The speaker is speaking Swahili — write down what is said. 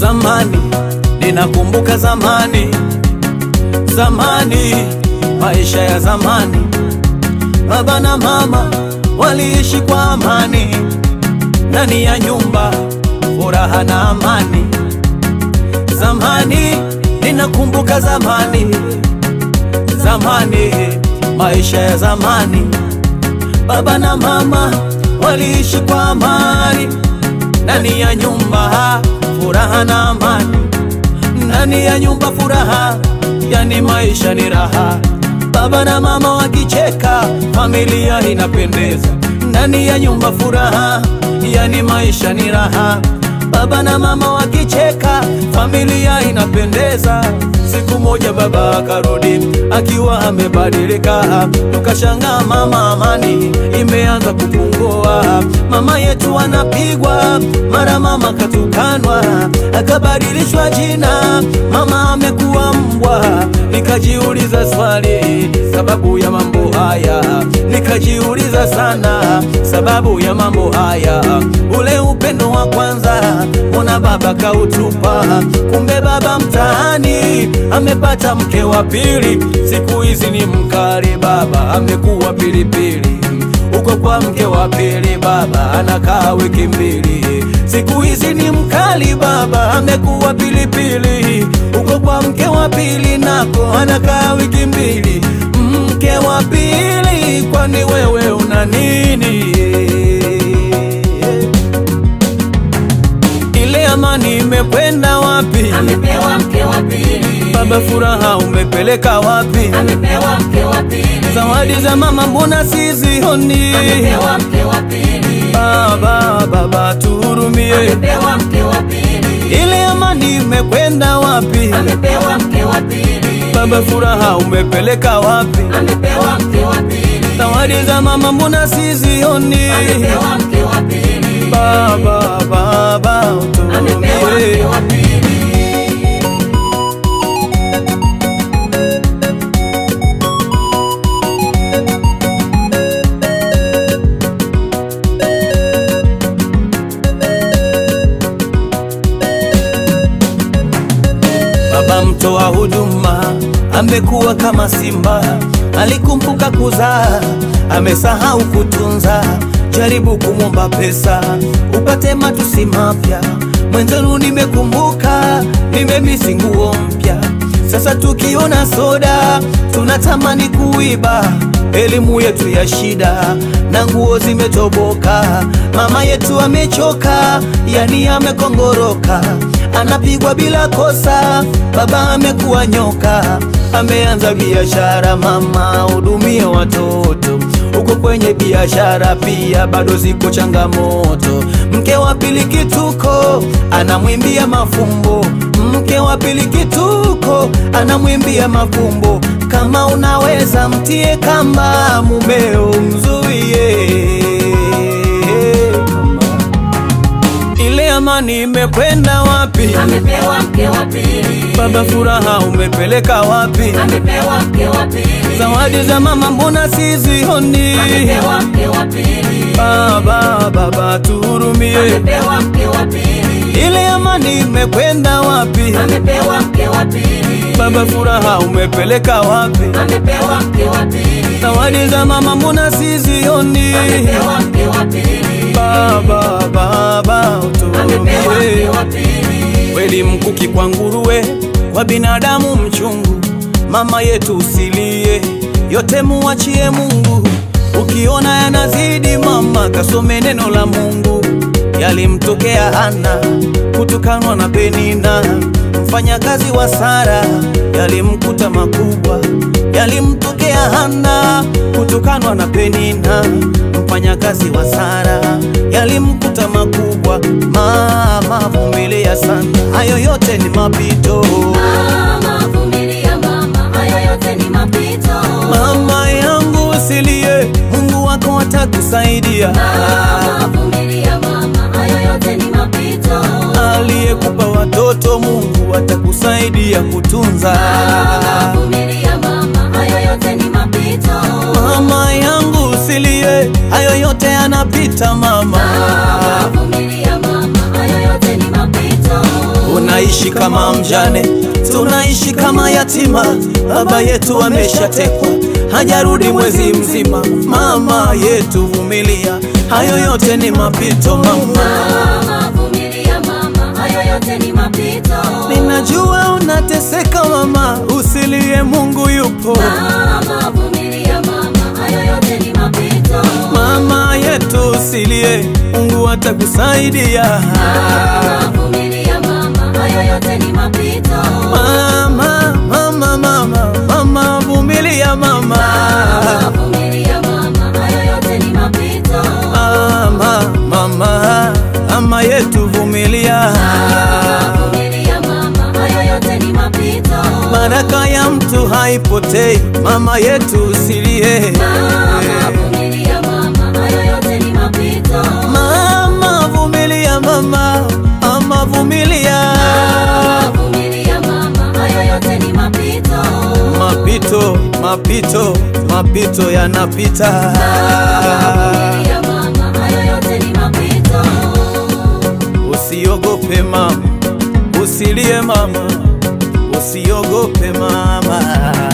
Zamani ninakumbuka zamani, zamani, maisha ya zamani, baba na mama waliishi kwa amani, ndani ya nyumba furaha na amani. Zamani ninakumbuka zamani, zamani, maisha ya zamani, baba na mama waliishi kwa amani, ndani ya nyumba furaha na amani, ndani ya nyumba furaha, yani maisha ni raha. Baba na mama wakicheka, familia inapendeza, ndani ya nyumba furaha, yani maisha ni raha. Baba na mama wakicheka, familia inapendeza. Siku moja baba akarudi akiwa amebadilika, tukashangaa mama amani imeanza kupungua. Mama yetu anapigwa, mara mama katukanwa, akabadilishwa jina, mama amekuwa mbwa. Nikajiuliza swali sababu ya mambo haya, nikajiuliza sana sababu ya mambo haya. Ule upendo wa kwanza, mbona baba kautupa? Kumbe baba mtaani amepata mke wa pili, siku hizi ni mkali, baba amekuwa pilipili. Uko kwa mke wa pili, baba anakaa wiki mbili, siku hizi ni mkali, baba amekuwa pilipili. Uko kwa mke wa pili, nako anakaa wiki mbili. Mke wa pili, kwani wewe una nini? Ile amani imekwenda wapi? Amepewa mke wa pili, Baba furaha umepeleka wapi? amepewa mke wa pili, Zawadi za mama mbona sizioni? amepewa mke wa pili, Baba, baba tuhurumie, amepewa mke wa pili, ile amani imekwenda wapi? amepewa mke wa pili, Baba furaha umepeleka wapi? amepewa mke wa pili, Zawadi za mama mbona sizioni? amepewa mke wa pili, Baba, baba amepewa mke tuhurumie. wa pili. Baba mtoa huduma amekuwa kama simba, alikumbuka kuzaa, amesahau kutunza. Jaribu kumwomba pesa upate matusi mapya. Mwenzenu nimekumbuka, nimemisi nguo mpya. Sasa tukiona soda tunatamani kuiba. Elimu yetu ya shida na nguo zimetoboka. Mama yetu amechoka, yani amekongoroka anapigwa bila kosa. Baba amekuwa nyoka, ameanza biashara. Mama hudumie watoto uko kwenye biashara pia, bado ziko changamoto. Mke wa pili kituko, anamwimbia mafumbo. Mke wa pili kituko, anamwimbia mafumbo. Kama unaweza mtie kamba, mumeo mzuie ile amani imekwenda wapi? Amepewa mke wa pili, Baba furaha umepeleka wapi? amepewa mke wa pili, Zawadi za mama mbona sizioni? amepewa mke wa pili, Baba, baba tuhurumie, amepewa mke wa pili, ile amani imekwenda wapi? amepewa mke wa pili, Baba furaha umepeleka wapi? amepewa mke wa pili, Zawadi za mama mbona sizioni? amepewa mke wa pili, Baba, baba amepewa mke tuhurumie. wa pili, Kweli mkuki kwa nguruwe, kwa binadamu mchungu. Mama yetu usilie, yote muachie Mungu. Ukiona yanazidi mama, kasome neno la Mungu. Yalimtokea Hana kutukanwa na Penina, mfanyakazi wa Sara, yalimkuta makubwa. Yalimtokea Hana kutukanwa na Penina, mfanyakazi wa Sara, yalimkuta makubwa. Mama vumilia sana, hayo yote ni mapito. mama vumilia mama, hayo yote ni mapito, Mama yangu usilie, Mungu wako atakusaidia. mama vumilia mama, hayo yote ni mapito, Aliyekupa watoto Mungu atakusaidia kutunza. mama vumilia mama, hayo yote ni mapito, Mama yangu usilie, hayo yote yanapita mama. mama vumilia mama, hayo yote ni mapito. kama mjane, tunaishi kama yatima. Baba yetu ameshatekwa, hajarudi mwezi mzima. Mama yetu vumilia, hayo yote ni mapito mama. Mama vumilia mama, hayo yote ni mapito. Ninajua unateseka mama, usilie, Mungu yupo. Mama vumilia mama, hayo yote ni mapito. Mama yetu usilie, Mungu atakusaidia. Mama vumilia mama, hayo yote ni mapito. Mama, mama, mama, mama, vumilia mama. Mama vumilia mama, hayo yote ni mapito. Mama, mama, mama yetu vumilia. Mama vumilia mama, hayo yote ni mapito. Baraka ya mtu haipotei, mama yetu usilie. Mama vumilia mama, hayo yote ni mapito. Mama vumilia mama, mama vumilia. Mama vumilia mama, hayo yote ni mapito. Mapito, mapito, mapito yanapita. Vumilia mama, hayo yote ni mapito. Usiogope mama, usilie mama, usiogope mama.